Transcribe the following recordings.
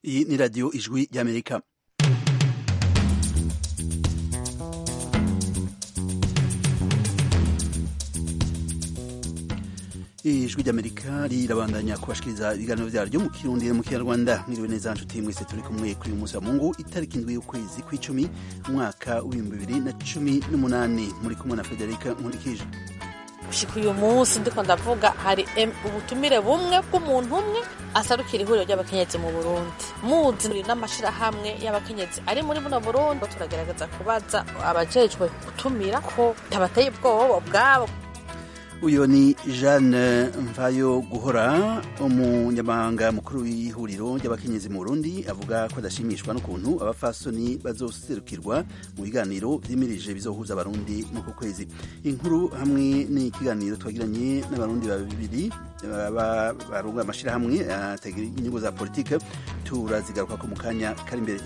Iyi ni radiyo ijwi ry'amerika ijwi ry'amerika rirabandanya kubashikiriza ibiganiro vyaryo mu kirundi mu kinyarwanda mwiriwe neza nshuti mwese turi kumwe kuri uyu munsi wa mungu itariki indwi y'ukwezi kw'icumi umwaka w'ibihumbi bibiri na cumi n'umunani muri kumwe na federika nkurikije gushika uyu munsi ndiko ndavuga hari ubutumire bumwe bw'umuntu umwe asarukira ihuriro ry'abakenyezi mu burundi muzi n'amashirahamwe y'abakenyezi ari muri buno burundi turagerageza kubaza abajejwe gutumira ko tabateye ubwoba bwabo uyu ni jeanne mvayo guhora umunyamabanga mukuru w'ihuriro ry'abakenyezi mu burundi avuga ko adashimishwa n'ukuntu abafasoni bazoserukirwa mu biganiro vyimirije bizohuza abarundi mu ku kwezi inkuru hamwe n'ikiganiro twagiranye n'abarundi babiri barunga amashirahamwe atagira inyungu za politike turazigaruka ko mu kanya kari imbere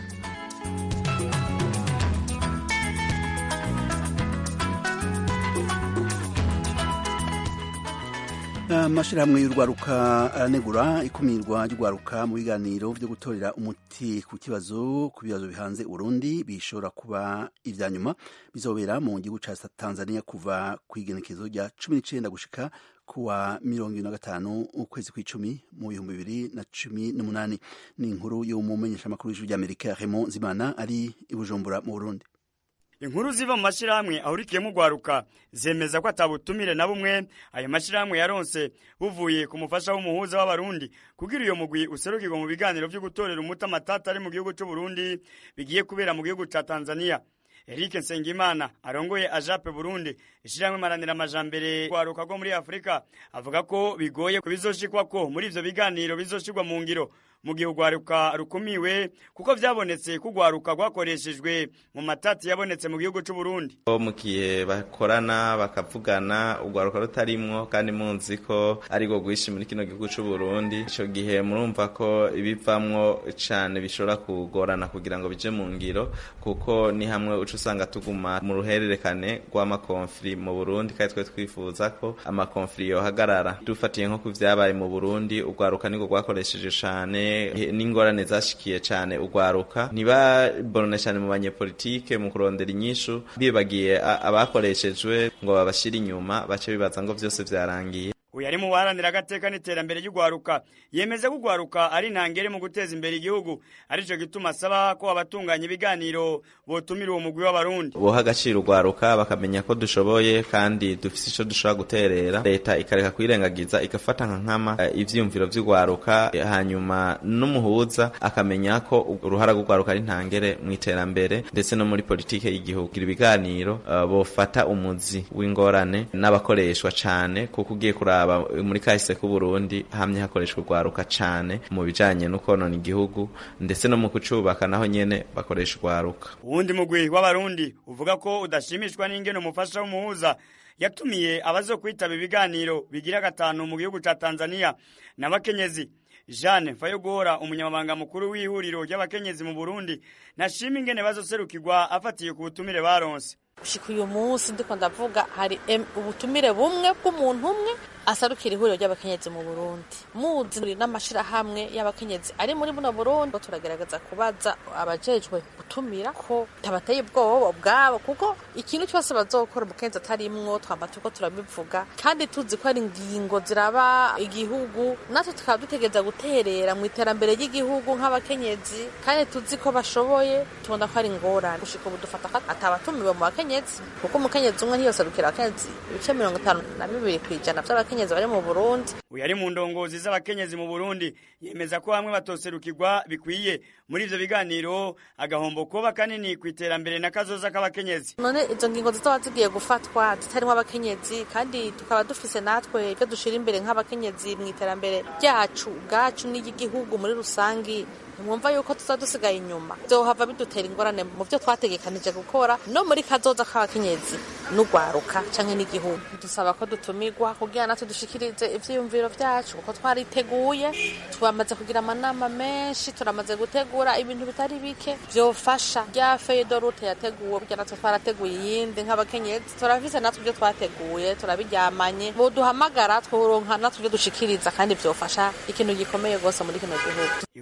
amashirahamwe y'urwaruka aranegura ikumirwa ry'urwaruka mu biganiro vyo gutorera umuti ku kibazo ku bibazo bihanze urundi bishobora kuba ivya nyuma bizobera mu gihugu ca tanzania kuva kw'igenekezo rya cumi n'icenda gushika kuwa mirongo ibiri na gatanu ukwezi kw'icumi mu bihumbi bibiri na cumi n'umunani ni inkuru y'umumenyeshamakuru w'ijuru ry'amerika Raymond Zimana ari i bujumbura mu burundi inkuru ziva mu mashirahamwe ahurikiyemo urwaruka zemeza ko atabutumire na bumwe ayo mashirahamwe yaronse buvuye ku mufasha w'umuhuza w'abarundi kugira iyo mugwi userukirwa mu biganiro vyo gutorera umuti amatata ari mu gihugu c'uburundi bigiye kubera mu gihugu ca tanzania Eric Nsengimana arongoye ajape Burundi ishirahamwe maranira amajambere kwaruka rwo muri Afrika avuga ko bigoye kubizoshikwa ko muri ivyo biganiro bizoshirwa mu ngiro mu gihe urwaruka rukumiwe kuko vyabonetse ko urwaruka rwakoreshejwe mu matati yabonetse mu gihugu c'u Burundi mu gihe bakorana bakavugana urwaruka rutarimwo kandi munzi ko ari rwo rwishi muri kino gihugu c'u Burundi ico gihe murumva ko ibivamwo cane bishobora kugorana kugira ngo bije mu ngiro kuko ni hamwe uca usanga tuguma mu ruhererekane rw'amakonfli mu Burundi kandi twe twifuza ko amakonfli yohagarara dufatiye nko ku vyabaye mu Burundi urwaruka nirwo rwakoresheje cane n'ingorane zashikiye cane urwaruka ntibabone cane mu banyepolitike mu kurondera inyishu bibagiye abakoreshejwe ngo babashire inyuma bace bibaza ngo vyose vyarangiye uyu ari mu baharanira agateka n'iterambere ry'urwaruka yemeza ko urwaruka ari ntangere mu guteza imbere igihugu arico gituma asaba ko abatunganya ibiganiro botumira uwo mugwi w'abarundi boha agaciro urwaruka bakamenya ko dushoboye kandi dufise ico dushobora guterera leta ikareka kwirengagiza igafata nka nkama uh, ivyiyumviro vy'urwaruka hanyuma n'umuhuza akamenya ko uruhara rw'urwaruka ari ntangere mu iterambere ndetse no muri politike y'igihugu ibiganiro uh, bofata umuzi w'ingorane n'abakoreshwa cane kuko ugiye kuraba muri kahise k'u Burundi hamye hakoreshwa urwaruka cane mu bijanye no konona igihugu ndetse no mu kucubaka naho nyene bakoresha urwaruka uwundi mugwi w'abarundi uvuga ko udashimishwa n'ingene umufasha w'umuhuza yatumiye abazo kwitaba ibiganiro bigira gatanu mu gihugu ca Tanzania n'abakenyezi Jeanne Mfayogora umunyamabanga mukuru w'ihuriro ry'abakenyezi mu Burundi nashima ingene bazoserukirwa afatiye ku butumire baronse gushika uyu munsi ndiko ndavuga hari ubutumire bumwe bw'umuntu umwe asarukira ihuriro ry'abakenyezi mu Burundi muzi n'amashirahamwe y'abakenyezi ari muri buno Burundi turagerageza kubaza abajejwe gutumira ko tabateye ubwoba bwabo kuko ikintu cyose bazokora umukenyezi atarimwo twamba turiko turabivuga kandi tuzi ko ari ingingo ziraba igihugu natwe tukaba dutegereza guterera mu iterambere ry'igihugu nk'abakenyezi kandi tuzi ko bashoboye tubona ko ari ingorane gushika ubu dufata ko atabatumiwe mu bakenyezi kuko umukenyezi umwe ntiyoserukira abakenyezi ibice mirongo itanu na bibiri kw'ijana vy'abakenyezi abakenyezi bari mu Burundi uyu ari mu ndongozi z'abakenyezi mu Burundi yemeza ko hamwe batoserukirwa bikwiye muri ivyo biganiro agahombo kuba kanini ku iterambere na kazoza k'abakenyezi none izo ngingo zizoba zigiye gufatwa zitarimwo abakenyezi kandi tukaba dufise natwe ivyo dushira imbere nk'abakenyezi mu iterambere ryacu ubwacu n'iry'igihugu muri rusangi ntimwumva yuko tuza dusigaye inyuma vyohava bidutera ingorane mu vyo twategekanije gukora no muri kazoza k'abakenyezi n'urwaruka canke n'igihugu dusaba ko dutumirwa kugira natwe dushikirize ivyiyumviro vyacu kuko twariteguye twamaze kugira amanama menshi turamaze gutegura ibintu bitari bike vyofasha rya feyidorute yateguwe burya natwe twarateguye iyindi nk'abakenyezi turafise natwe ivyo twateguye turabiryamanye boduhamagara tworonka natwe ivyo dushikiriza kandi vyofasha ikintu gikomeye rwose muri kino gihugu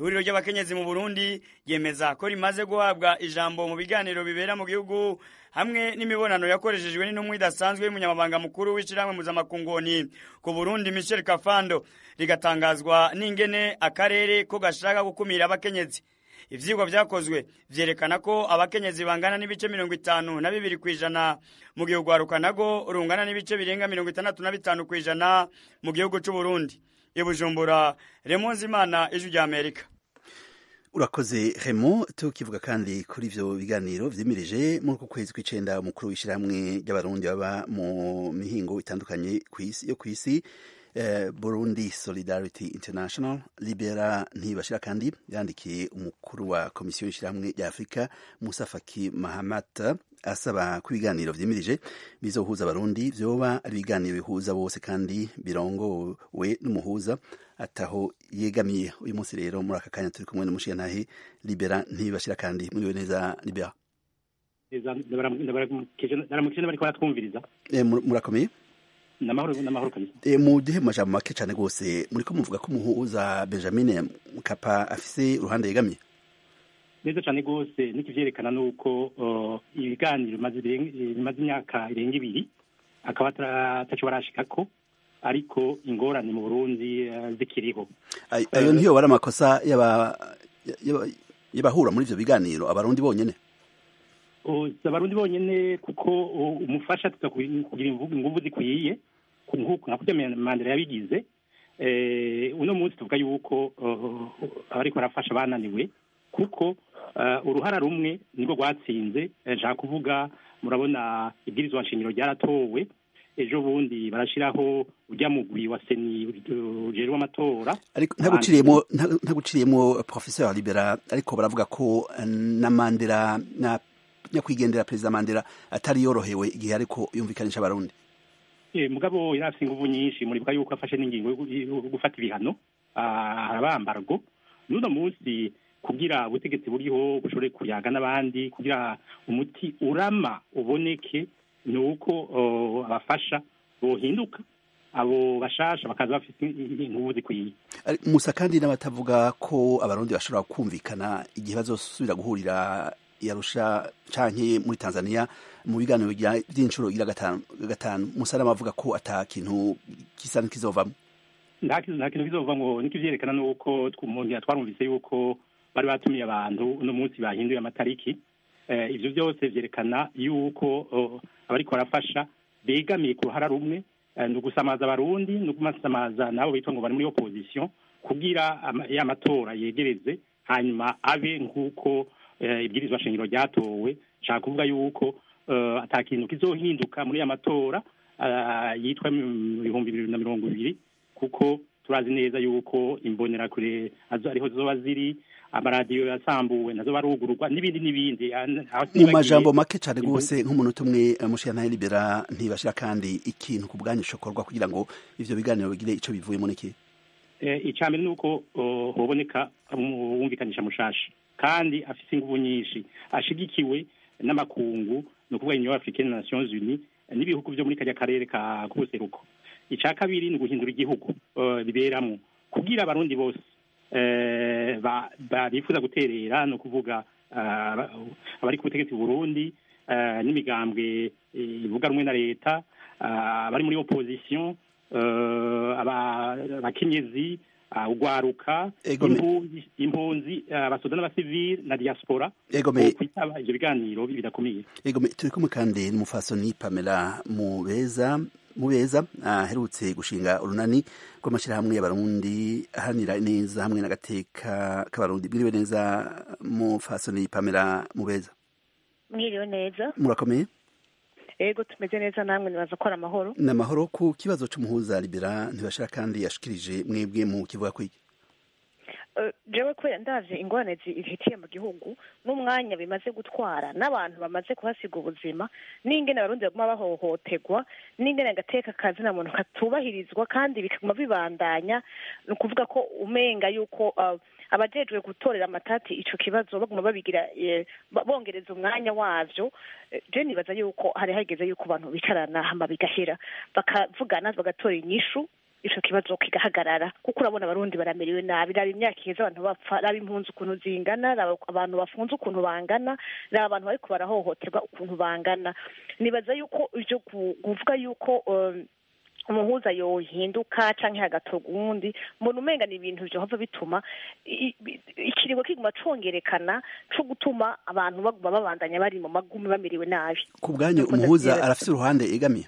ihuriro ry'abakenyezi mu burundi ryemeza ko rimaze guhabwa ijambo mu biganiro bibera mu gihugu hamwe n'imibonano yakoreshejwe n'intumwa idasanzwe y'umunyamabanga mukuru w'ishyirahamwe mpuzamakungoni ku burundi michel kafando rigatangazwa n'ingene akarere ko gashaka gukumira abakenyezi ivyigwa vyakozwe vyerekana ko abakenyezi bangana n'ibice mirongo itanu na bibiri kw'ijana mu gihe urwaruka nago rungana n'ibice birenga mirongo itandatu na bitanu kw'ijana mu gihugu c'uburundi ibujumbura remonzi imana ijwi rya amerika urakoze remo tukivuga kandi kuri ivyo biganiro vyimirije muri uku kwezi kw'icenda umukuru w'ishirahamwe ry'abarundi baba mu mihingo itandukanye yo kw'isi eh, burundi solidarity international libera ntibashira kandi yandikiye umukuru wa komisiyo y'ishirahamwe rya afurika musa faki mahamat asaba ko ibiganiro vyimirije bizohuza abarundi vyoba ari ibiganiro bihuza bose kandi birongowe n'umuhuza ataho yegamiye uyu munsi rero muri aka kanya turi kumwe n'umushiyantahe libera ntibashira kandi muriwe neza libera ndaramukije bariko baratwumviriza Eh, mur- murakomeye namahoro namahoro kabisa Eh, muduhe mu majambo make cane rwose muriko muvuga ko umuhuza benjamin mkapa afise uruhande yegamiye neza cane rwose nikivyerekana nuko uh, ibiganiro bimaze irenga- bimaze imyaka irenga ibiri akaba ata- ataco barashikako ariko ingorane mu burundi uh, zikiriho Ay- ayo ntiyo bari amakosa y'aba- y'aba- y'abahura muri ivyo biganiro abarundi bonyene O, si abarundi bonyene kuko o, umufasha tuza kugira imvugo- inguvu zikwiye ku- nkuko nka kurya mandela yabigize eh, uno munsi tuvuga yuko uh, abariko barafasha bananiwe kuko uh, uruhara rumwe nirwo rwatsinze eh, nshaka kuvuga murabona ibwirizwa nshingiro ryaratowe ejo bundi barashiraho urya mugwi wa seni ujejwe amatora ariko ntaguciriyemo nta- ntaguciriyemo professeur libera ariko baravuga ko eh, na mandela na nyakwigendera perezida mandela atari yorohewe igihe ariko yumvikanisha abarundi Eh, mugabo yari afise inguvu nyinshi muribuka yuko afashe n'ingingo yo gu- yo gufata ibihano ah, arabambargo n'uno munsi kugira ubutegetsi buriho bushobore kuyaga n'abandi kugira umuti urama uboneke ni uko oh, abafasha bohinduka abo bashasha bakaza bafite inguvu zikwiye Ari- musa kandi n'abatavuga ko abarundi bashobora kumvikana igihe bazosubira guhurira yarusha canke muri tanzania mu biganiro bya- vy'inshuro igira gatanu gatanu musa n'abavuga ko ata kintu gisa n'ikizovamwo nta kintu nta kintu bizova ngo niko ivyerekana nuko tw- umuntu twarumvise yuko bari batumiye abantu uno munsi bahinduye amatariki eh, ivyo byose vyerekana yuko oh, abariko barafasha begamiye ku ruhara rumwe eh, ni ugusamaza abarundi ni ugumasamaza nabo bitwa ngo bari muri opposition kugira ama- ya matora yegereze hanyuma abe nk'uko eh, ibwirizwa shingiro ryatowe nshaka kuvuga yuko eh, ata kintu kizohinduka muri ya matora ah, yitwa mu bihumbi bibiri na mirongo ibiri kuko turazi neza yuko imbonerakure azo ariho zoba ziri amaradiyo yasambuwe nazo barugururwa n'ibindi n'ibindi Ah, aho mu sinibagiye- majambo make cane rwose nk'umunota umwe eh, mushiyantahe libera ntibashira kandi ikintu ku bwanyu cokorwa kugira ngo ivyo biganiro bigire ico bivuyemo n'iki Eh, icya mbere ni uko oh, hoboneka umwumvikanisha mushasha kandi afise inguvu nyinshi ashigikiwe n'amakungu ni ukuvuga union africaine na nations unies eh, n'ibihugu vyo muri karya karere ka k'ubuseruko icya kabiri ni uguhindura igihugu eh, biberamwo kugira abarundi bose eh, ba- ba- bifuza guterera ni ukuvuga ah, aba- abari ku butegetsi mu burundi eh, n'imigambwe eh, ivuga rumwe na leta ah, abari muri opposition eh, aba- abakenyezi ah, ugwaruka Ego me- impunzi impunzi ah, abasoda n'abasivili na diaspora Ego me- kwitaba ivyo biganiro bidakomeye Ego me- turi kumwe kandi n'umufasoni Pamela Mubeza Mubeza aherutse gushinga urunani rw'amashirahamwe y'abarundi ahanira neza hamwe n'agateka k'abarundi mwiriwe neza mufasoni Pamela Mubeza mwiriwe neza murakomeye ego tumeze neza namwe nibaza ko ari amahoro ni amahoro ku kibazo c'umuhuza libera ntibashira kandi yashikirije mwebwe mu kivuga kwiki Eh, jewe kubera ndavye ingorane zifitiye mu gihugu n'umwanya bimaze gutwara n'abantu bamaze kuhasiga ubuzima n'ingene abarundi baguma bahohoterwa n'ingene agateka kazina muntu katubahirizwa kandi bikaguma bibandanya ni ukuvuga ko umenga yuko eh, abajejwe gutorera amatati ico kibazo baguma babigira eh, ba- bongereza umwanya wavyo Eh, je nibaza yuko hari hageze yuko abantu bicarana hama bigahera bakavugana bagatora inyishu ico kibazo kigahagarara kuko urabona abarundi baramerewe nabi raba imyaka iheze abantu bapfa raba impunzi ukuntu zingana raba abantu bafunze ukuntu bangana raba abantu bariko barahohoterwa ukuntu bangana nibaza yuko ivyo ku- kuvuga yuko um, umuhuza yohinduka canke hagatorwa uwundi mbona umenga ni ibintu vyohava bituma i- i- ikiringo kiguma congerekana co gutuma abantu baguma babandanya bari mu magumi bamerewe nabi ku bwanyu Nuko umuhuza ndavyemeza. arafise uruhande egamiye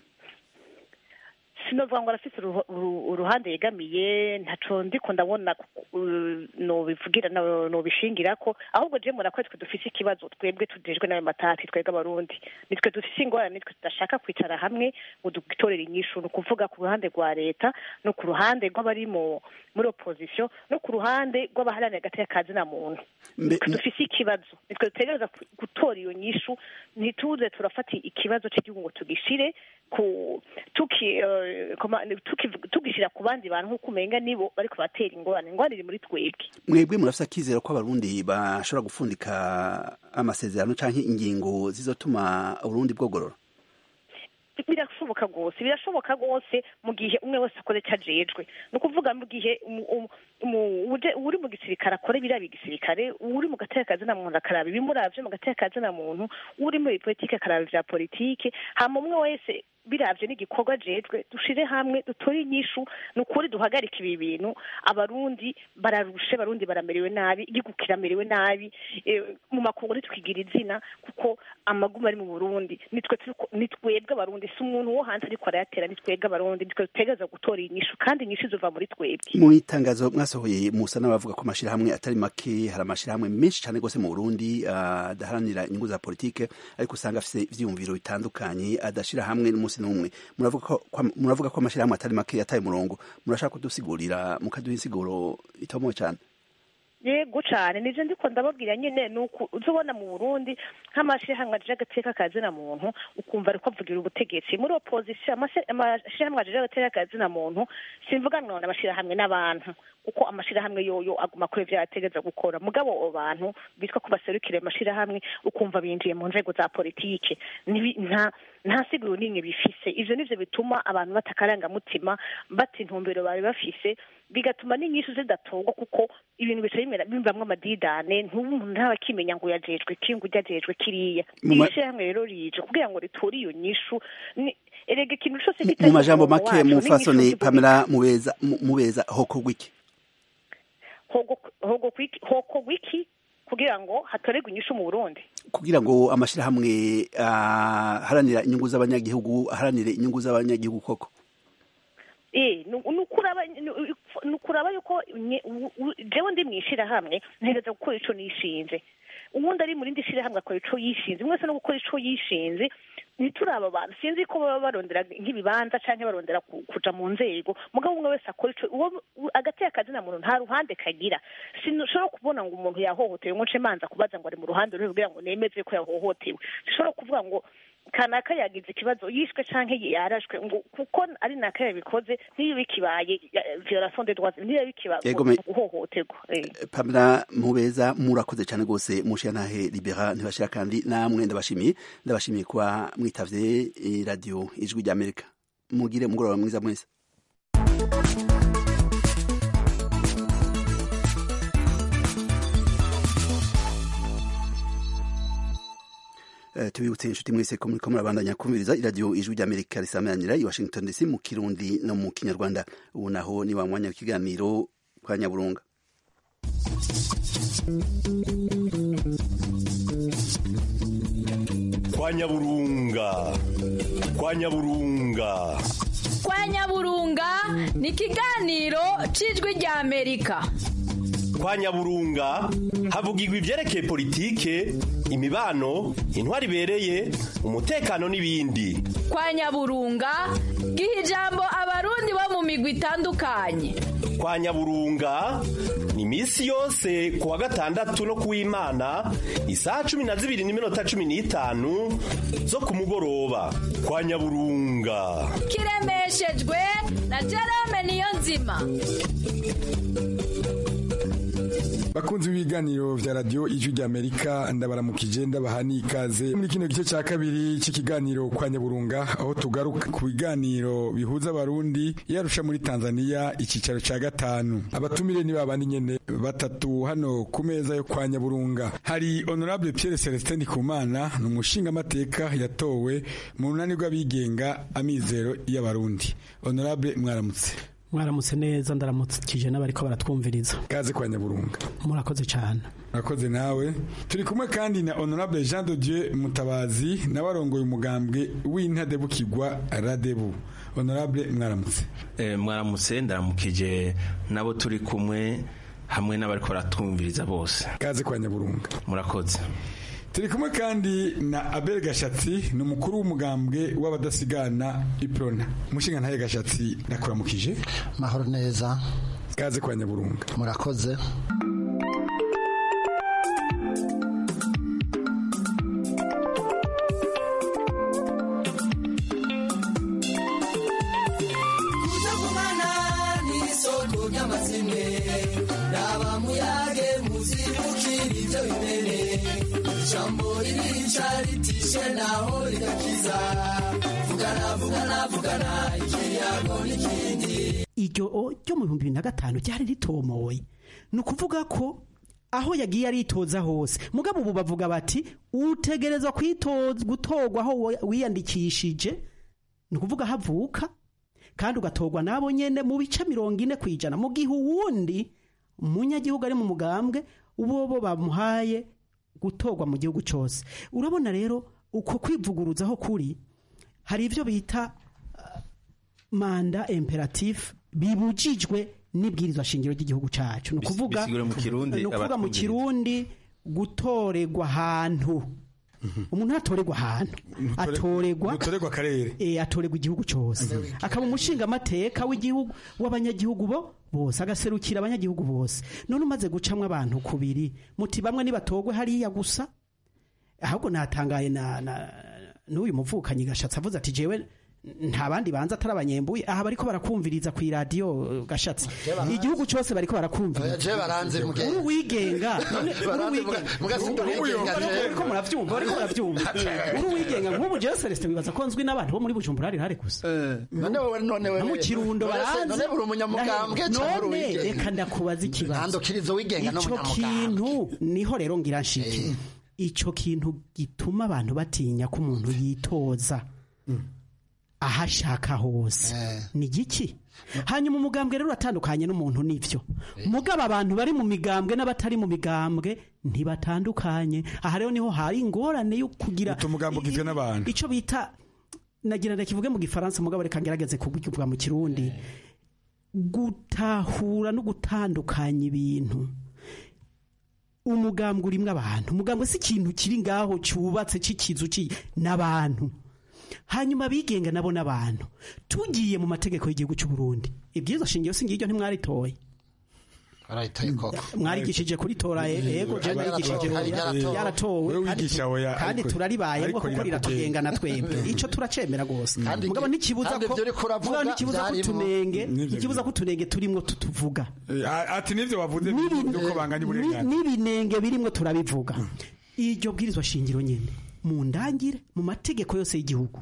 sinovuga ngo arafise uruho- uru- uruhande yegamiye ntaco ndiko ndabona uh, nobivugira no- nobishingirako ahubwo je mura ko twe dufise ikibazo twebwe tujejwe n'ayo matati twebwe abarundi nitwe dufise ingorane nitwe tudashaka kwicara hamwe ngo dutorere inyishu ni ukuvuga ku ruhande rwa leta no ku ruhande rw'abari mu muri opposition no ku ruhande rw'abaharanira agateka ka zina muntu Mbe- nitwe dufise ikibazo nitwe dutegereza ku- gutora iyo nyishu ntituze turafata ikibazo cy'igihugu ngo tugishire ku tuki eh, koma- tuki- tugishira ku bandi bantu nk'uko umenga nibo bariko batera ingorane ingorane iri muri twebwe mwebwe murafise akizero ko abarundi bashobora gufundika amasezerano canke ingingo zizotuma uburundi bwogorora birashoboka rwose birashoboka rwose mu gihe umwe wese akoze icyo ajejwe ni ukuvuga mu gihe umu- umu- umu- uje- uri mu gisirikare akora ibiriya gisirikare uri mu gateka kazina muntu akaraba ibimuravye mu gateka kazina muntu uri muri politike akaraba ivya politike hama umwe wese biravye n'igikorwa ajejwe dushire hamwe dutore inyishu ni ukuri duhagarike ibi bintu abarundi bararushe abarundi baramerewe nabi igihugu kiramerewe nabi eh, mu makungu ntitwigira izina kuko amaguma ari mu burundi nitwe turiko- ni twebwe abarundi si umuntu wo hanze ariko arayatera ni twebwe abarundi nitwe dutegereza gutora inyishu kandi inyishu izova muri twebwe mu itangazo mwasohoye musa n'abavuga ko amashirahamwe atari make hari amashirahamwe menshi cyane rwose mu burundi ah, adaharanira inyungu za politike ariko usanga afise ivyiyumviro bitandukanye adashira hamwe n'umunsi n'umwe muravuga ko kwa- muravuga ko amashirahamwe atari make yataye umurongo murashaka kudusigurira mukaduha insiguro itomoye cyane yego cane nivyo ndiko ndababwira nyene nuko uzobona mu Burundi nk'amashirahamwe ajeje agateka ka zina muntu ukumva ariko avugira ubutegetsi muri opposition amase- amashirahamwe ajeje agateka ka zina muntu simvuga none amashirahamwe n'abantu kuko amashirahamwe yoyo aguma kuri ivyo yategeza gukora mugabo abo bantu bitwa ko baserukira ayo mashirahamwe ukumva binjiye mu nzego za politike Nibi- nta nta siguro n'imwe bifise ivyo nivyo bituma abantu batakarangamutima bata intumbero bari bafise bigatuma n'inyishu zidatorwa kuko ibintu bica bimera bimvamwo amadidane ntumuntu ntaba akimenya ngo yajejwe ki ngo ujyajejwe kiriya Mu ma- iri shirahamwe rero rije kugira ngo ritore iyo nyishu ni- erega ikintu cose Mu- kitari mu majambo umurongo make waco, n'inyishu mufasoni zivuga pamela mubeza mu- mubeza hokorwa iki hogo hogo kwiki hoko wiki kugira ngo hatorerwe inyishu mu Burundi kugira ngo amashirahamwe aharanira inyungu z'abanyagihugu aharanire inyungu z'abanyagihugu koko eh nu- nukuraba nu- nukuraba yuko nye- u- u- jewe ndi mwishirahamwe ntegereza gukora ico nishinze uwundi ari mu rindi shirahamwe akora ico yishinze umwe wese no gukora ico yishinze ntituraba abantu sinzi ko baba barondera nk'ibibanza canke barondera ku- kuja mu nzego mugabo umwe wese akora ico uwo u- agateka kazina muntu nta ruhande kagira sinshobora kubona ngo umuntu yahohotewe ngo nce manza kubaza ngo ari mu ruhande ruri kugira ngo nemeze ko yahohotewe sinshobora kuvuga ngo kanaka yagize ikibazo yishwe canke yarashwe ngo kuko ari naka yabikoze ntiyo bikibaye ya- violation des droits ntiyo bikiba Ego, me- guhohoterwa eh. pamela mubeza murakoze cyane rwose mushiyantahe libera ntibashira kandi namwe ndabashimiye ndabashimiye kuba mwitavye eh, radio ijwi ry'amerika mugire umugoroba mwiza mwese Eh, tubibutse inshuti mwese ko muriko murabandanya kumviriza iradiyo ijwi ry'amerika risamanira i washington dc mu kirundi no mu kinyarwanda ubu naho ni wa mwanya w'ikiganiro kwa nyaburunga kwa nyaburunga kwa nyaburunga kwa nyaburunga ni ikiganiro cy'ijwi rya amerika kwa nyaburunga havugirwa ivyerekeye politike imibano intwari ibereye umutekano n'ibindi kwa nyaburunga giha ijambo abarundi bo mu migwi itandukanye kwa nyaburunga ni iminsi yose ku wa gatandatu no kuw'imana isaha cumi na zibiri n'iminota cumi n'itanu zo ku mugoroba kwa nyaburunga kiremeshejwe na jerome niyo nzima bakunzi b'ibiganiro vya radio ijwi ry'amerika ndabaramukije ndabaha n'ikaze muri kino gice ca kabiri c'ikiganiro kwa nyaburunga aho tugaruka ku biganiro bihuza abarundi yarusha muri tanzania icicaro ca gatanu abatumire ni babandi nyene batatu hano ku meza yo kwa nyaburunga hari honorable pierre celestin ndikumana ni umushingamateka yatowe mu runani rw'abigenga amizero y'abarundi honorable mwaramutse mwaramutse neza ndaramukije n'abariko baratwumviriza kaze kwa nyaburunga murakoze cyane murakoze nawe turi kumwe kandi na honorable jean de dieu mutabazi nawe arongoye umugambwe w'intadebukirwa radebu honorable mwaramutse Eh, mwaramutse ndaramukije nabo turi kumwe hamwe n'abariko baratwumviriza bose kaze kwa nyaburunga murakoze turi kumwe kandi na abel gashatsi ni umukuru w'umugambwe w'abadasigana iprona umushinga ntaye gashatsi ndakuramukije mahoro neza kaze kwa nyaburunga murakoze kutagumana n'isoko ry'amazimwe raba muyage muzibukira ibyo bimene ijambo ririca ritishe naho rigakiza vugana vugana vugana ikiyago n'ikindi iryo ryo mu bihumbi bibiri na gatanu ryari ritomoye ni ukuvuga ko aho yagiye aritoza hose mugabo ubu bavuga bati utegerezwa kwitoza gutorwa aho wa- wiyandikishije ni ukuvuga aho avuka kandi ugatorwa nabo nyene mu bice mirongo ine ku ijana mu gihe uwundi umunyagihugu ari mu mugambwe ubo bo bamuhaye gutorwa mu gihugu cyose urabona rero uko kwivuguruzaho kuri hari ibyo bita manda imperatif bibujijwe n'ibwirizwa shingiro ry'igihugu cyacu ni ukuvuga bisigura mu Kirundi, ni ukuvuga mu abatwumviriza. kirundi gutorerwa ahantu umuntu ntatorerwa ahantu atorerwa gutorerwa akarere eh atorerwa igihugu cyose akaba umushinga amateka w'igihugu w'abanyagihugu bo bose agaserukira abanyagihugu bose none umaze gucamwa abantu kubiri muti bamwe nibatogwe hariya gusa ahubwo natangaye na, na n'uyu muvukanyi gashatsi avuze ati jewe nta bandi banza atari abanyembuye aha bariko barakumviriza ku iradiyo gashatsi igihugu cyose bariko barakumviriza Je baranze muge- uri wigenga none uri Baranze wigenga muga- mugasinda uwigenga, je. bariko muravyumva bariko muravyumva uri wigenga nk'ubu jewe Celestin wibaza ko nzwi n'abantu bo muri Bujumbura hari hari gusa none wowe none wewe no mu kirundo None se- baranze none uri umunyamugambwe cyangwa uri none uwigenga? reka ndakubaza ikibazo Ntandukirizo wigenga ico n'umunyamugambwe. kintu niho rero ngira nshike ico kintu gituma abantu batinya ko umuntu yitoza aho ashaka hose ni giki hanyuma umugambwe rero uratandukanye n'umuntu n'ivyo mugabo abantu bari mu migambwe n'abatari mu migambwe ntibatandukanye aha rero niho hari ingorane yo kugira umugambi ugizwe n'abantu ico bita nagira ndakivuge mu gifaransa mugabo reka ngerageze kubivuga mu kirundi gutahura no gutandukanya ibintu umugambwe urimwo abantu umugambwe si ikintu kiri ngaho cyubatse cy'ikizu ci n'abantu hanyuma abigenga nabo n'abantu tugiye mu mategeko y'igihugu cy'u Burundi ibyizo shingiro si ngiryo ntimwaritoye arayitoye koko mwarigishije kuritora yego je narigishije Hari ryaratowe. yaratowe Wewe kandi wigisha tu- oya, kandi ariko- turaribayemo ariko kuko rirakugenda. riratugenga na twebwe ico turacemera gose Kandi mugabo ibyo- ntikibuza kandi ko ibyo uriko uravuga mugabo ntikibuza ko byarimo. tunenge Nivyo ntikibuza ko tunenge turimwo tutuvuga Eh, a- ati nivyo bavuze nuko banganya Ni- uburenganzira n'ibinenge birimwo turabivuga iryo bwirizwa shingiro nyene mu ndangire mu mategeko yose y'igihugu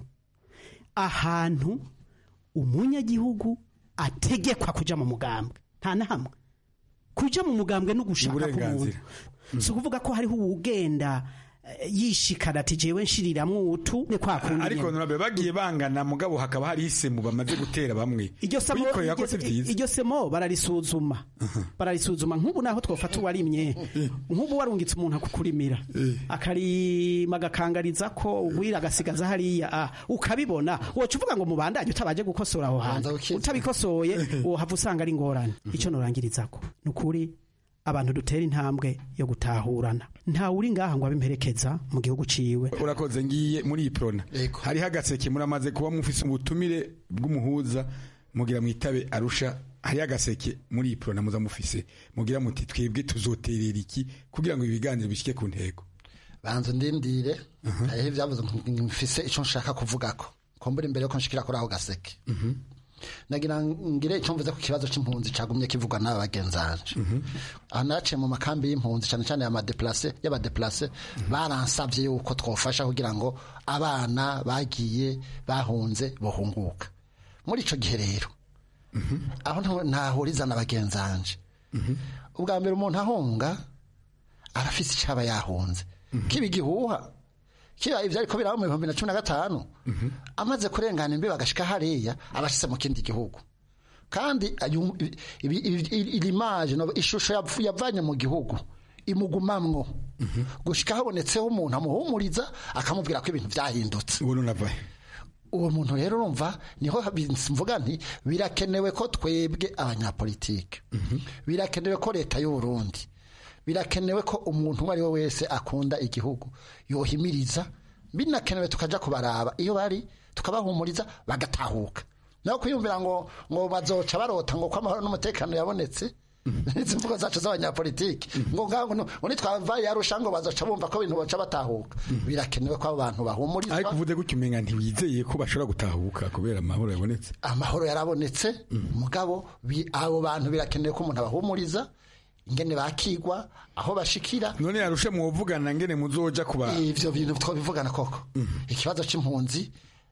ahantu umunyagihugu ategekwa kuja mu mugambwe nta na hamwe kuja mu mugambwe no gushaka k'umuntu si ukuvuga ko hariho uwugenda eh, yishikana ati jewe nshiriramwo utu ne kwa kundi ariko nyene. nurabe bagiye bangana mugabo hakaba hari isemu bamaze gutera bamwe iryo samo Kuyikorera ko si iryo- vyiza iryo semo bararisuzuma bararisuzuma nk'ubu naho twofata uwarimye nk'ubu warungitse umuntu akukurimira akarima agakangariza ko ugwira agasigaza hariya ah, ukabibona woca uvuga ngo mubandanye utabaje gukosora aho hantu utabikosoye wohava usanga ari ingorane icyo norangirizako ni ukuri abantu dutera intambwe yo gutahurana ntawe uri ngaha ngo abimperekeza mu gihugu ciwe urakoze ngiye muri iyi prona hariho agaseke muramaze kuba mufise ubutumire bw'umuhuza mugira mwitabe arusha hariho agaseke muri iyi prona muza mufise mugira muti twebwe tuzoterera iki kugira ngo ibi biganiro bishike ku ntego banza ndindire hariho ibyavuze mfise icyo nshaka kuvugako kumbura imbere yuko nshikira kuri ako gaseke nagira ngire icyo mvuze ku kibazo cy'impunzi cyagumye kivugwa n'aba bagenzanje aha naciye mu makambi y'impunzi cyane cyane y'abadeplase y'abadeplase baransabye yuko twofasha kugira ngo abana bagiye bahunze bohunguka muri icyo gihe rero aho nta- ntahuriza na bagenzanje ubwa mbere umuntu ahunga arafise icyaba yahunze kiba igihuha kiba ibyo ariko biraba mu bihumbi na cumi na gatanu amaze kurengana imbibi agashika hariya aba ashyize mu kindi gihugu kandi ayu- ibi- ibi- ibi- iri maje no- ishusho yapfu- yavanye mu gihugu imugumamwo gushika habonetseho umuntu amuhumuriza akamubwira ko ibintu byahindutse uwo muntu rero urumva niho mvuga nti birakenewe ko twebwe abanyapolitike birakenewe ko leta y'u Burundi birakenewe ko umuntu uwo ari we wese akunda igihugu yohimiriza binakenewe tukaja kubaraba iyo bari tukabahumuriza bagatahuka naho kwiyumvira ngo ngo bazoca barota ngo ko amahoro n'umutekano yabonetse izi mvugo zacu z'abanyapolitiki ngo ngaho ngo nitwavaye yarusha ngo bazoca bumva ko ibintu baca batahuka birakenewe ko abo bantu bahumurizwa ariko uvuze gutyo umenga ntiwizeye ko bashobora gutahuka kubera amahoro yabonetse amahoro yarabonetse mugabo bi- abo bantu birakenewe ko umuntu abahumuriza ingene bakigwa aho bashikira none yarushe muvugana ngene muzoja kuba ivyo bintu twabivugana koko ikibazo c'impunzi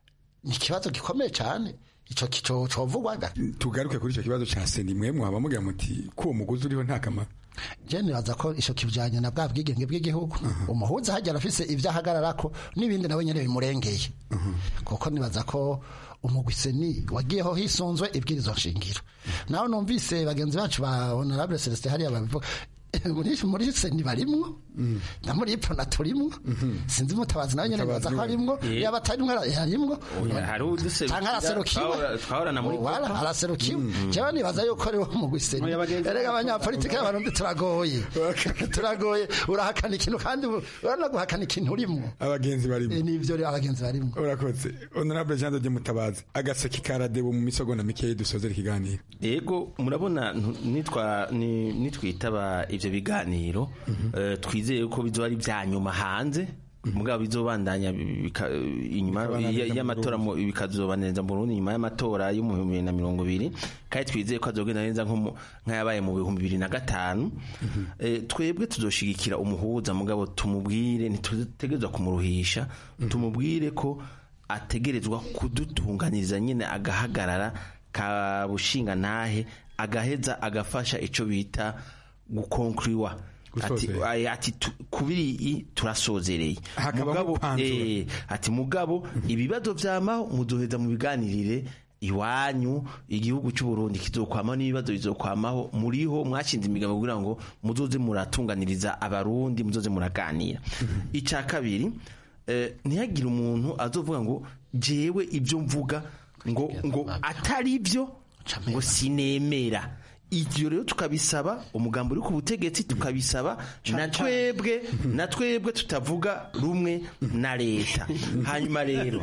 ni ikibazo gikomeye cyane ico kico covugwaga tugaruke kuri icyo kibazo cya seni mwe mwaba mugira muti ko uwo mugozi uriho nta kamaro je nibaza ko ico kijanye na bwa bwigenge bw'igihugu umuhuza hajya arafise ivyo ahagararako n'ibindi nawe nyene bimurengeye kuko nibaza ko umugwiseni wagiyeho hisunzwe ibwirizo nshingiro naho numvise bagenzi bacu ba honorable celestin hariya babivuga muri muri seni barimwo na muri ipona turimwo sinzi mutabazi nawe nyene nibaza ko arimwo Eh. yaba atarimwo ara- yarimwo Oya, hari uduserukira, canke araserukiwe twahora- twahorana muri Wala, Copa. araserukiwe jewe nibaza yuko ari wo mugwiseni erega abanyapolitike y'abarundi turagoye turagoye urahakana ikintu kandi urana guhakana ikintu urimwo abagenzi barimo nivyo rero abagenzi barimo urakoze honorable jean de mutabazi agaseke karadebo mu misogonda mikeyi dusozera ikiganiro yego murabona ntu- nitwa ni- nitwitaba ivyo biganiro eh, twizeye ko bizoba ari vya nyuma hanze mugabo bizobandanya bika- inyuma Bikabananiriza ya- mu y'amatora mu- bikazobaniriza mu Burundi nyuma y'amatora yo mu bihumbi bibiri na mirongo ibiri kandi twizeye ko azogenda neza nko mu- nk'ayabaye mu bihumbi bibiri na gatanu Eh, twebwe tuzoshigikira umuhuza mugabo tumubwire ntitutegerezwa kumuruhisha tumubwire ko ategerezwa kudutunganiriza nyine agahagarara ka bushinga ntahe agaheza agafasha ico bita gukonkuriwa ati, Gusozera. ay- ati tu- kubiri i turasozereye Hakabamo mugabo kwanzura. eh, ati mugabo ibibazo vyamaho muzoheza mu biganirire iwanyu igihugu cy'u Burundi kizokwamaho n'ibibazo bizokwamaho muriho mwashinze imigabo kugira ngo muzoze muratunganiriza abarundi muzoze muraganira icya kabiri eh, ntihagire umuntu azovuga ngo jewe ibyo mvuga ngo ngo atari byo ngo sinemera ibyo rero tukabisaba umugambi uri ku butegetsi tukabisaba na twebwe na twebwe tutavuga rumwe na leta hanyuma rero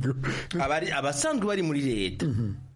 abari abasanzwe bari muri leta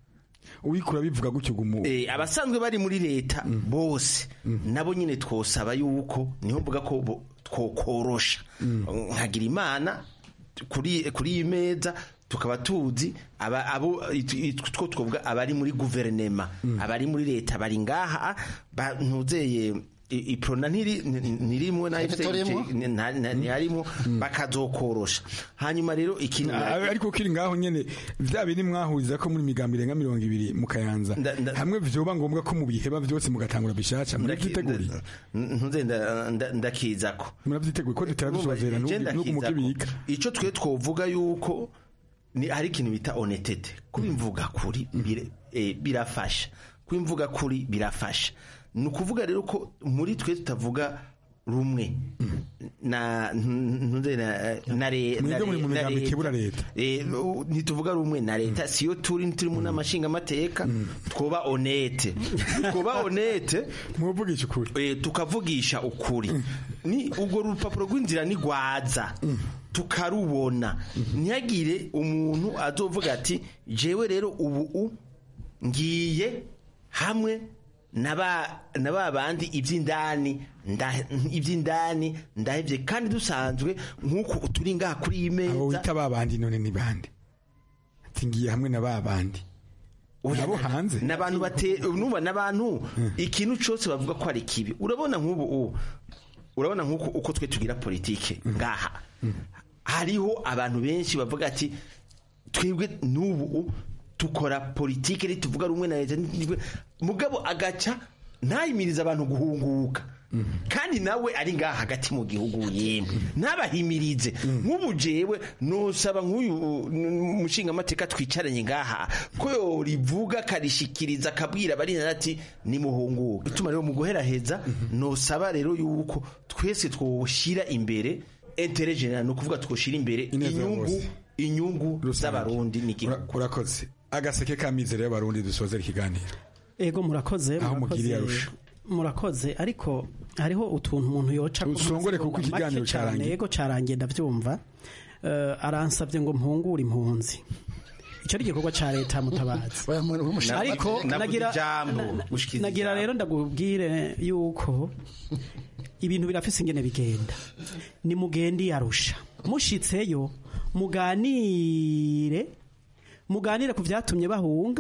uwikura bivuga gutyo gumu eh, abasanzwe bari muri leta bose nabo nyine twosaba yuko niho mvuga ko bo- twokorosha nkagira imana kuri kuri iyi meza tukaba tuzi aba abo it- it- two twovuga abari muri guverinema abari muri leta bari ngaha ba- ntuzeye i- iprona ntiri ntirimwe na Ntiturimo. ntiharimo bakazokorosha hanyuma rero ikintu Ah, ariko kiri ngaho nyene vya biri mwahuriza ko muri migambi irenga mirongo ibiri mu kayanza hamwe vyoba ngombwa ko mubiheba vyose mugatangura bishasha muravyiteguriye ntuze nda- nda- ndakizako muravyiteguye ko dutera dusozera Urumva, n'ubu igenda mukibika kizako. ico twe twovuga yuko ni hari ikintu bita honetete kubimvuga kuri bire- eh, birafasha kubimvuga kuri birafasha ni ukuvuga rero ko muri twe tutavuga rumwe na ntuze na na re- Mwebwe na muri mu re- na migambi leta. ikebura leta. Eh, u- ntituvuga rumwe na leta siyo turi ntituri mu nama nshingamateka twoba honete twoba honete muvugisha ukuri eh, tukavugisha ukuri ni urwo rupapuro rw'inzira ni rwaza tukarubona ntihagire umuntu azovuga ati jewe rero ubu u ngiye hamwe na ba na ba bandi iby'indani nda- iby'indani ndahevye kandi dusanzwe nk'uko turi ngaha kuri iyi abo meza wita babandi none ni bande ati ngiye hamwe na babandi nabo hanze n'abantu bate nuba n'abantu ikintu cyose bavuga ko ari kibi urabona nk'ubu u- urabona nk'uko uko twe tugira politike ngaha hariho abantu benshi bavuga ati twebwe n'ubu u- tukora politike ntituvuga rumwe na leta ntituvuga-" mugabo agaca ntayimiriza abantu guhunguka kandi nawe ari ngaha hagati mu gihugu yemwe ntabahimirize nk'ubu jewe nosaba nk'uyu mushingamateka twicaranye ngaha ko yorivuga akarishikiriza akabwira abarinda ati nimuhunguke ituma rero mu guheraheza nosaba rero yuko twese twoshyira imbere intere general ni ukuvuga twoshyira imbere Ineza ya inyungu bose. inyungu z'abarundi n'igihugu urakoze agaseke k'amizero y'abarundi dusozera ikiganiro ego murakoze Aho murakoze, mugiriye arusha. murakoze ariko hariho utuntu umuntu yoca ku Usongore masegonda kuko ikiganiro make cane, carangiye. ego carangiye ndavyumva Eh, aransavye ngo mpungure impunzi icyo ari igikorwa ca leta mutabazi ariko nagira na- nagira rero ndagubwire yuko ibintu birafise ingene bigenda ni mugende yarusha mushitseyo muganire muganire ku vyatumye bahunga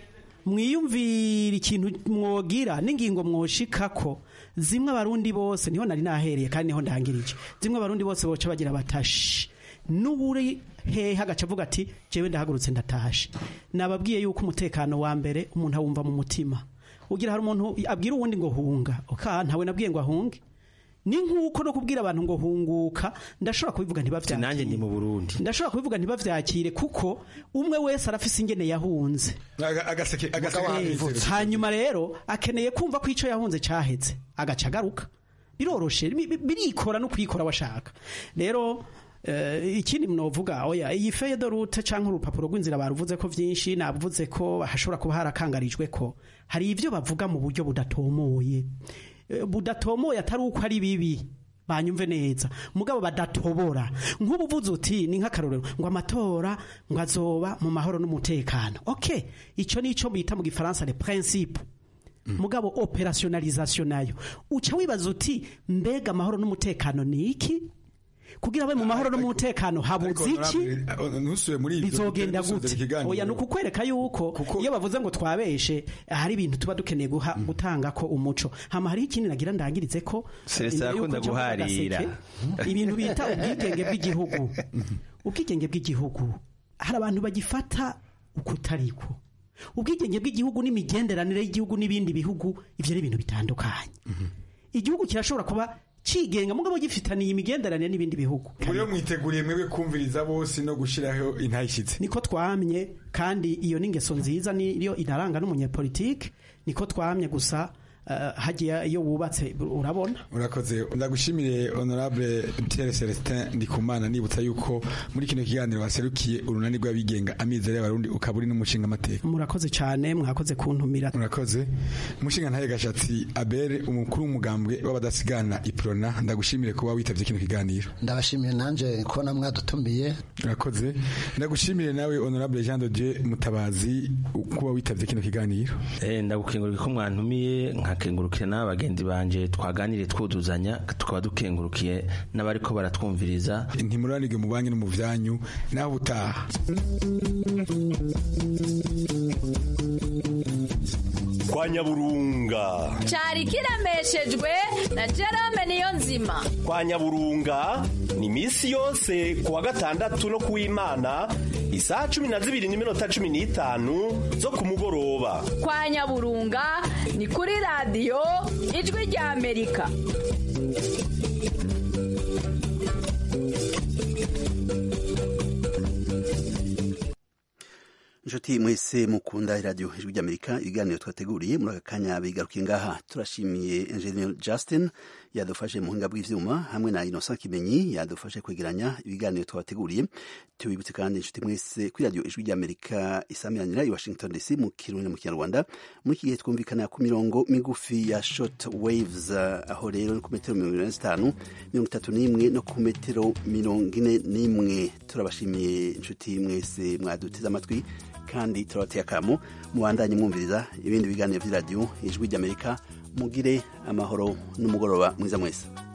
mwiyumvira ikintu mwogira n'ingingo mwoshikako zimwe abarundi bose niho nari nahereye kandi niho ndangirije zimwe abarundi bose boca bagira batashi n'uburi hehe agaca avuga ati jewe ndahagurutse ndatashe nababwiye yuko umutekano wa mbere umuntu awumva mu mutima ugira hari umuntu abwira uwundi ngo hunga oka ntawe nabwiye ngo ahunge ni nk'uko no kubwira abantu ngo hunguka ndashobora kubivuga ntibavyakire nanjye ndi mu Burundi ndashobora kubivuga ntibavyakire kuko umwe wese arafise ingene yahunze agaseke agaseke hanyuma rero akeneye kumva ko ico yahunze caheze agaca agaruka biroroshe bi- bi- birikora no kwikora washaka rero eh, ikindi mnovuga oya iyi feye de route canke urupapuro rw'inzira baruvuze ko vyinshi navuze ko hashobora kuba harakangarijwe ko hari ivyo bavuga mu buryo budatomoye Eh, budatomoye atari uko ari bibi banyumve neza mugabo badatobora nk'ubu uvuze uti ni nk'akarorero ngo amatora ngo azoba mu mahoro n'umutekano okay ico nico bita mu gifaransa le principe mugabo operationalisation nayo uca wibaza uti mbega amahoro n'umutekano ni iki kugira abe mu mahoro n'umutekano habuze iki ntusuye muri ibyo bizogenda dusozera gute ikiganiro. oya ni ukukwereka yuko iyo bavuze ngo twabeshe hari ibintu tuba dukeneye guha gutanga ko umuco hama hari ikindi nagira ndangirize ko Celestin imbere yuko akunda nja kuvuga guharira. gaseke, ibintu bita ubwigenge bw'igihugu ubwigenge bw'igihugu hari abantu bagifata ukutariko ubwigenge bw'igihugu n'imigenderanire y'igihugu n'ibindi bihugu ivyo ni ibintu bitandukanye igihugu kirashobora kuba cigenga mugabo gifitaniye imigenderanire n'ibindi bihugu Muriyo mwiteguriye mwebwe kumviriza bose no gushiraho intayishitse niko twamye kandi iyo n'ingeso nziza niyo inaranga n'umunyepolitike niko twamye gusa eh, hagiye iyo wubatse urabona urakoze ndagushimire honorable Pierre Celestin Ndikumana nibutsa yuko muri kino kiganiro waserukiye urunani rw'abigenga amizero y'abarundi ukaba uri n'umushinga amateka murakoze cyane mwakoze kuntumira murakoze umushinga ntaye gashatsi Abel umukuru w'umugambwe w'abadasigana iprona ndagushimire kuba witavye kino kiganiro ndabashimiye nanje kubona mwadutumiye urakoze ndagushimire nawe honorable Jean de Dieu Mutabazi kuba witavye kino kiganiro Eh, ndagukengurukira ko mwantumiye nkakengurukira n'abagenzi banje twaganiriye twuduzanya tukaba dukengurukiye n'abariko baratwumviriza ntimuranirwe mu banki no mu vyanyu naho utaha kwa nyaburunga cyari kiremeshejwe na Jerome niyo nzima kwa nyaburunga ni iminsi yose ku wa gatandatu no ku w'imana isaha cumi na zibiri n'iminota cumi n'itanu zo ku mugoroba kwa nyaburunga ni kuri radiyo ijwi rya amerika inshuti mwese mukunda iradiyo ijwi ry'amerika ibiganiro twateguriye muri aka kanya bigarukiye ngaha turashimiye engineer justin yadufashe mu buhinga bw'ivyuma hamwe na innocent kimenyi yadufashe kwegeranya ibiganiro twabateguriye tubibutse kandi inshuti mwese kuri radiyo ijwi ry'amerika isamiranira i washington dc mu kirundi no mu kinyarwanda muri iki gihe twumvikana ku mirongo migufi ya short waves uh, aho rero ni ku metero mirongo ine na zitanu mirongo itatu n'imwe no ku metero mirongo ine n'imwe turabashimiye inshuti mwese mwaduteze amatwi kandi turabateye akamo mubandanye mwumviriza ibindi biganiro by'iradiyo ijwi ry'amerika mugire amahoro n'umugoroba mwiza mwese